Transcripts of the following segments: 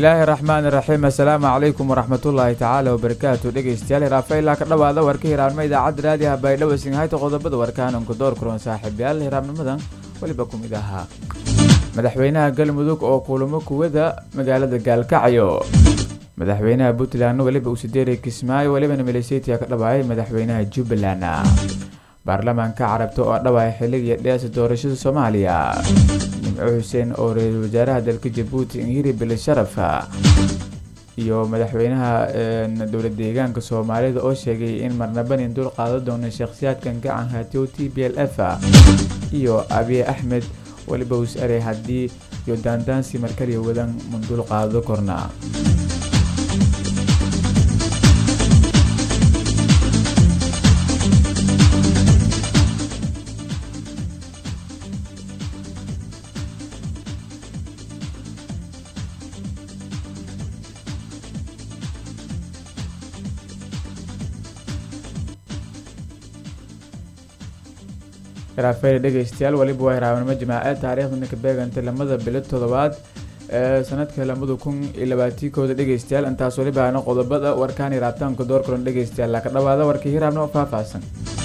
bismillaahi raxmaani raxiim assalaamu calaykum waraxmatullaahi tacaala wabarakaatu dhegeystayaal hiraafeylaa ka dhawaada warka hiraanimo idaacadda raadiyaha baydhabo singhayta qodobada warkaananku door kulan saaxiibayaal hiraabnimadan weliba ku mid ahaa madaxweynaha galmudug oo kulamo kuwada magaalada gaalkacyo madaxweynaha puntland weliba usideeri kismaayo welibana miliseytia ka dhawaayay madaxweynaha jubbaland baarlamaanka carabta oo dhawaaya xilligii dheesa doorashada soomaaliya nimco xuseen oo ra-iisul wasaaraha dalka jabuuti ingiri bilisharaf iyo madaxweynaha dowlad deegaanka soomaalida oo sheegay in marnabanin dul qaado doono shakhsiyaadkan gacan hatiyo t b l f iyo abiy axmed weliba us arey haddii iyo daandaansi markaliya wadan mundul qaado korna hiraafeyle dhegeystayaal weliba waa hiraabnimo jimaace taariikhdana ka beegantay lamada bilo toddobaad ee sanadka lamada kun iyo labaatikooda dhegeystayaal intaas weliba aana qodobada warkaan hiraabtaanka door kulan dhegeystayaal laka dhawaada warkii hiraabnimo faahfaahsan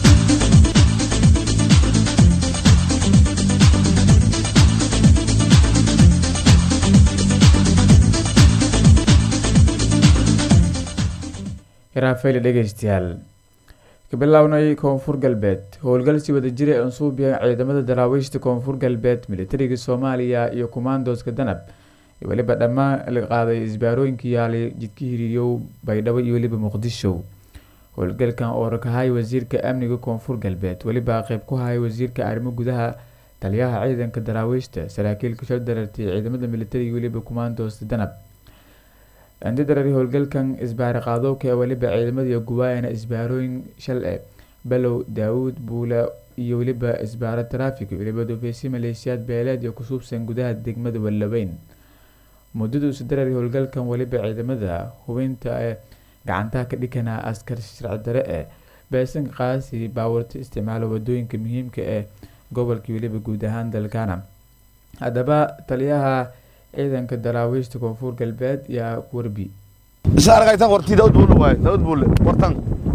hiraafeyle dhegeystayaal kabilownay koonfur galbeed howlgal si wada jira ansuubiya ciidamada daraawiishta koonfur galbeed militariga soomaaliya iyo kumaandooska danab weliba dhammaan la qaaday isbaarooyinka yaalay jidka hiriiryow baydhabo iyo weliba muqdisho howlgalkan oo rakahay wasiirka amniga koonfur galbeed weliba qeyb ku hayay wasiirka arrimo gudaha taliyaha ciidanka daraawiishta saraakiilka shal darartay ciidamada militariga weliba kumaandoosta danab andidarari howlgalkan isbaari qaadowka ee weliba ciidamada guwaayana isbaarooyin shal e balow daawuud buula iyo weliba isbaaro taraafik weliba dufeysi maleeshiyaad beeleed iyo kusuubsan gudaha degmada wallaweyn muddada usadarari howlgalkan weliba ciidamada hubinta ee gacantaha ka dhikanaa askar sharci dare ee beesanka qaasi baawarta isticmaalo wadooyinka muhiimka ee gobolkii weliba guud ahaan dalkana haddaba taliyaha ciidanka daraawiishta koonfur galbeed yaa warbi isa aragaytan warti daud buule waay daud buule wartan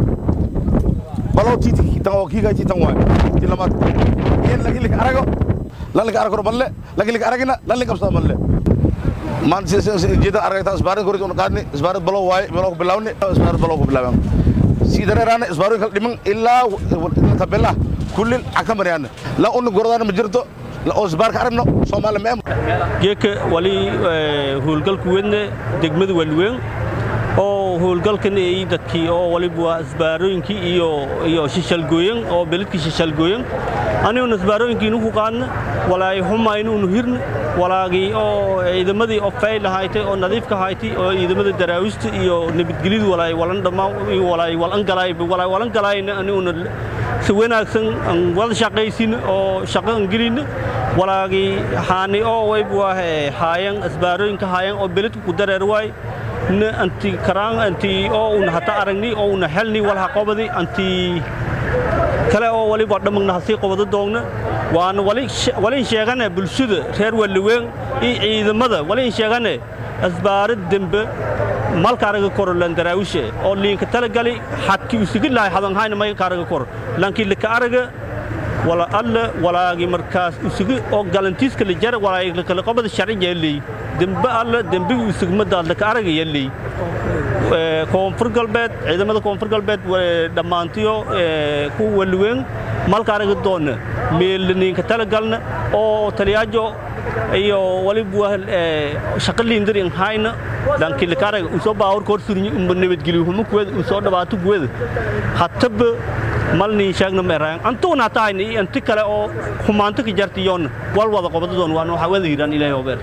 balow titi tan oo kiga titan waay ti lamad yen lagi lik arago lan lik arago malle lagi lik aragina lan lik absa malle man si si jida aragaytan isbaarid korid un qaadni isbaarid balow waay balow ku bilawni isbaarid balow ku bilawan si dareerana isbaarid kal dhiman ilaa tabella kullil akamariyana la un gorodana ma jirto oo isbaarka aragno soomaali meem geeka wali howlgalku wedne degmada walweyn oo howlgalkan ay dadkii oo waliba waa isbaarooyinkii iyo iyo shishalgooyan oo beledkii shishalgooyan aniguna isbaarooyinkii nuku qaadna walaay xumaynu unu hirna walaagii oo ciidamadii oo fayl haytay oo nadiifka haytay oo ciidamada daraawista iyo nabadgelyadu walaay walan dhammaan walaay walan galaay walaay walan galaayna aniguna si wanaagsan aan wada shaqaysin oo shaqo aan gelin walaagii haani oo wayb waa haayan isbaarooyinka haayan oo beledku ku dareer waay na anti karaan anti oo una hata aragni oo una helni walha qobadi anti kale oo waliba dhamagna hasii qobado doogna waana walin sheegane bulshada reer walliweyn iyo ciidamada walin sheegane asbaarad dembe malkaaraga koro lan daraawishe oo liinka talagali xadki usugi lahay hadanhayna may kaaraga koro lankii lika araga wala alla walaagi markaas usugi oo galantiiska la jara walaagi kala qabada sharci yeelay dembe alla dembe usugmada laka araga yeelay koonfur galbeed ciidamada koonfur galbeed dhammaantiyo ku walweyn malkaaraga doona meelniinka talagalna oo taliyaajo iyo waliba shaqa liindarin hayna dhankii lakaaraga usoo baawar koor surni nabadgelyo humo kuweda usoo dhawaato kuweda hataba malni sheegna meeraan antuuna taayna iyo anti kale oo xumaanto ka jartiyoon wal wada qobadadoon waan waxa wada hiraan ilaahay obeer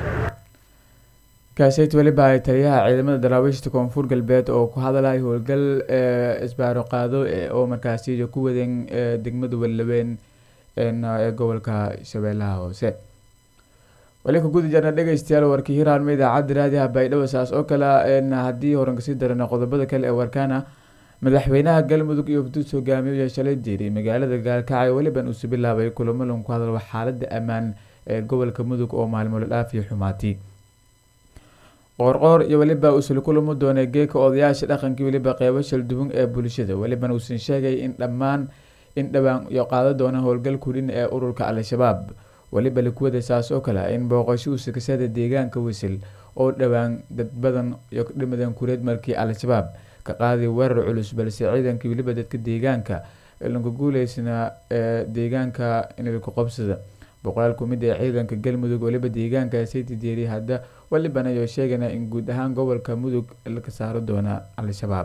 kaaseyt weliba ay taliyaha ciidamada daraawiishta koonfur galbeed oo ku hadalay howlgal isbaaro qaado oo markaasi ku wadeen degmada wallaweyn ee gobolka shabeellaha hoose wali ka guda jarna dhegeystayaal warkii hiraanma idaacadda raadiyaha baydhabo saas oo kale haddii horan kasii darana qodobada kale ee warkaana madaxweynaha galmudug iyo hufduus hogaamiye shalay diiray magaalada gaalkacyo weliban uusu bilaabay kulamo lagu ku hadal xaalada ammaan ee gobolka mudug oo maalmo la dhaafiyo xumaatay qoorqoor iyo weliba uusula kulamo doonay geeka odayaasha dhaqankii weliba qeybo shalduwan ee bulshada welibana uusan sheegay in dhammaan in dhowaan iyo qaado doona howlgal kudhin ee ururka al-shabaab weliba likuwada saas oo kale in booqasho usikasada deegaanka wisil oo dhowaan dad badan iyo dhimadan kureed markii al-shabaab ka qaaday weerar culus balse ciidankii weliba dadka deegaanka lanka guuleysna ee deegaanka inilku qabsada boqolaal kumid ee ciidanka galmudug weliba deegaanka sayti deeri hadda welibana ayo sheegana in guud ahaan gobolka mudug laka saaro doona al-shabaab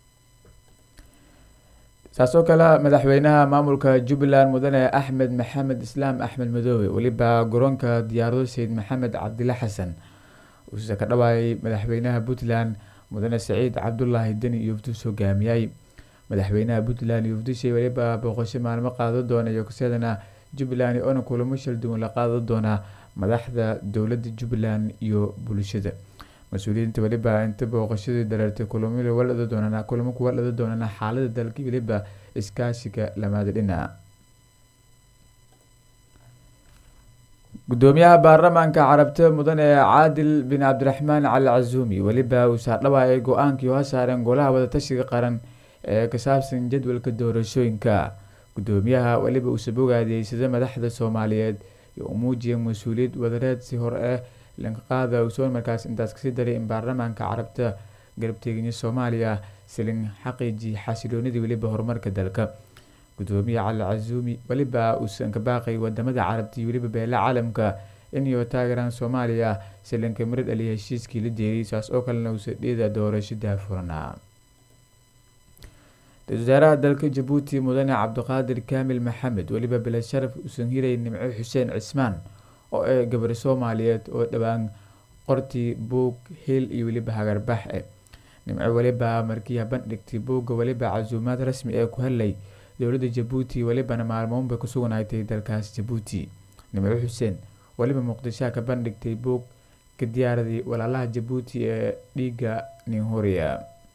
saas oo kale madaxweynaha maamulka jubbaland mudane axmed maxamed islaam axmed madoobe weliba garoonka diyaarado sayid maxamed cabdile xasan uuse ka dhawaayay madaxweynaha puntland mudane saciid cabdulaahi deni iyo ufdus hogaamiyay madaxweynaha puntland iyo ufdushay weliba booqasho maalmo qaado doona iyo kaseedana jubbaland oona kulamo shalduwan la qaado doonaa madaxda dowladda jubbaland iyo bulshada mas-uuliyiinta weliba inta booqashadii dareertay kulamo walada doonana kulamo kuwa dhada doonana xaalada dalka weliba iskaashiga lamaada dhinaca gudoomiyaha baarlamaanka carabta mudane caadil bin cabdiraxmaan cali casuumi weliba uu saardhawaayay go-aankii oo saareen golaha wadatashiga qaran ee ka saabsan jadwalka doorashooyinka gudoomiyaha weliba uuse bogaadiyey sida madaxda soomaaliyeed iyo u muujiyay mas-uuliyad wadareed si hor ah lanqaqaada usoon markaas intaas kasii daray in baarlamaanka carabta garabteeganya soomaaliya silin xaqiiji xasiloonidii weliba horumarka dalka gudoomiye cali casuumi weliba uusan ka baaqay wadamada carabta iyo weliba beela caalamka inay taageeraan soomaaliya silinka marid ali heshiiskii la jeeriyay saas oo kalena uusa dheeda doorasho daafurnaa ra-isul wasaaraha dalka jabuuti mudane cabdiqaadir kaamil maxamed weliba bilad sharaf uusan hiray nimco xuseen cismaan oo ee gabar soomaaliyeed oo dhowaan qortii buug hil iyo weliba hagarbax e nimco weliba markii bandhigtay buugga weliba casuumaad rasmi ee ku hadlay dowladda jabuuti welibana maalmoonbay ku sugnaatay dalkaas jabuuti nimco xuseen weliba muqdishoa ka bandhigtay buug ka diyaaraday walaalaha jabuuti ee dhiiga ninhuriya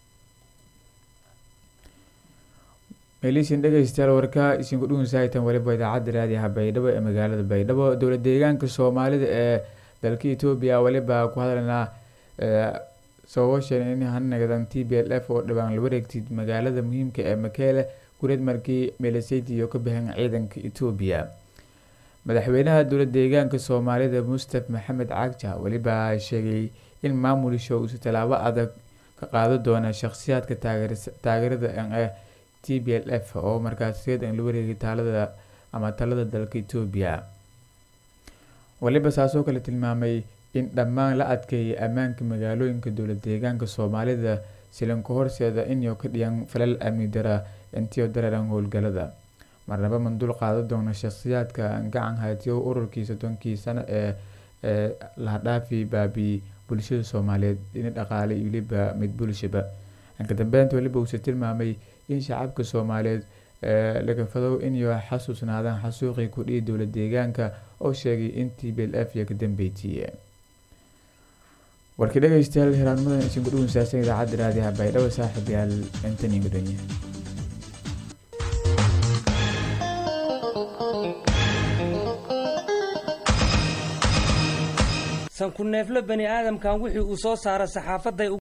meeliisin dhegeystayaal warka isinku dhugunsahaytan weliba idaacadda raadiyaha baydhabo ee magaalada baydhabo dowla deegaanka soomaalida ee dalka etoobiya weliba ku hadlaynaa sababashan in hanagadan t b l f oo dhawaan la wareegtay magaalada muhiimka ee makeele gureed markii meeleseydi iyo ka baxeen ciidanka etoobiya madaxweynaha dowla deegaanka soomaalida mustaf maxamed cagja weliba sheegay in maamulisho uusa tallaabo adag ka qaado doona shakhsiyaadka taageerada ee t b l f oo markaas reedan la wareegay taalada ama talada dalka etoobiya weliba saasoo kale tilmaamay in dhammaan la adkeeyay ammaanka magaalooyinka dowla deegaanka soomaalida silanka horseeda inay ka dhiyan falal amni dara intiio dareeran howlgalada marnaba mandul qaado doona shakhsiyaadka gacan haytiyo ururkii soddonkii sano ee ee lahadhaafi baabi bulshada soomaaliyeed in dhaqaale iyo weliba mid bulshaba inka dambeynta weliba uuse tilmaamay in shacabka soomaaliyeed lagafadow inay xasuusnaadaan xasuuqii kudhihi dowla deegaanka oo sheegay in t b l f iyo ka dambeeytiye warkii dhegeystayaal hiraanmadan isinku dhugunsaashan idaacadda raadiyaha baydhabo saaxiibyaal intani gudonye sanku neefle bani aadamkan wixii uu soo saara saxaafaday